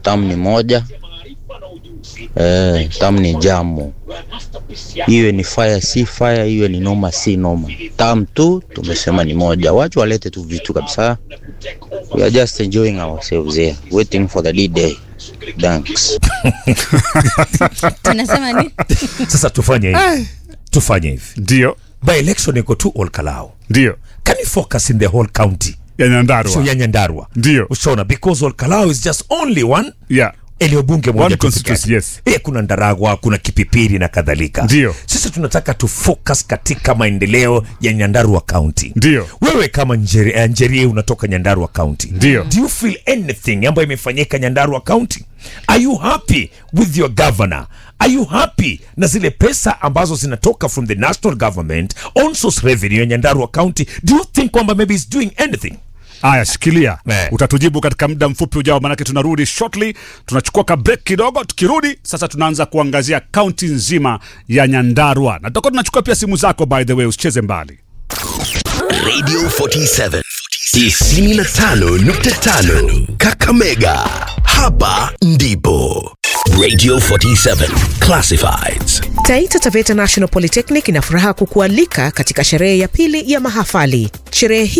tamu ni moja eh, tamu ni jamu, iwe ni fire si fire, iwe ni noma si noma, tamu tu tumesema ni moja. Wacha walete tu vitu kabisa, we are just enjoying ourselves here waiting for the lead day. Thanks. tunasema ni Sasa tufanye hivi, tufanye hivi. Ndio, By election iko tu Olkalao. ndio Can you focus in the whole county? ya Nyandarua. So ya Nyandarua. Ndio. Ushaona because Olkalao is just only one Yeah. eneo bunge moja One tu peke constituency, yake. yes. Eh, kuna Ndaragwa, kuna Kipipiri na kadhalika. Ndio. Sisi tunataka tu focus katika maendeleo ya Nyandarua County. Ndio. Wewe kama Njeri, uh, Njeri unatoka Nyandarua County. Ndio. Do you feel anything ambayo imefanyika Nyandarua County? Are you happy with your governor? Are you happy na zile pesa ambazo zinatoka from the national government on source revenue ya Nyandarua County? Do you think kwamba maybe is doing anything? Aya, shikilia Eh. utatujibu katika muda mfupi ujao, manake tunarudi shortly. Tunachukua ka break kidogo, tukirudi sasa tunaanza kuangazia kaunti nzima ya Nyandarua na tutakuwa tunachukua pia simu zako, by the way, usicheze mbali. Radio 47 95.5 Kakamega. Hapa ndipo Radio 47 Classifieds. Taita Taveta National Polytechnic ina furaha kukualika katika sherehe ya pili ya mahafali. Sherehe hii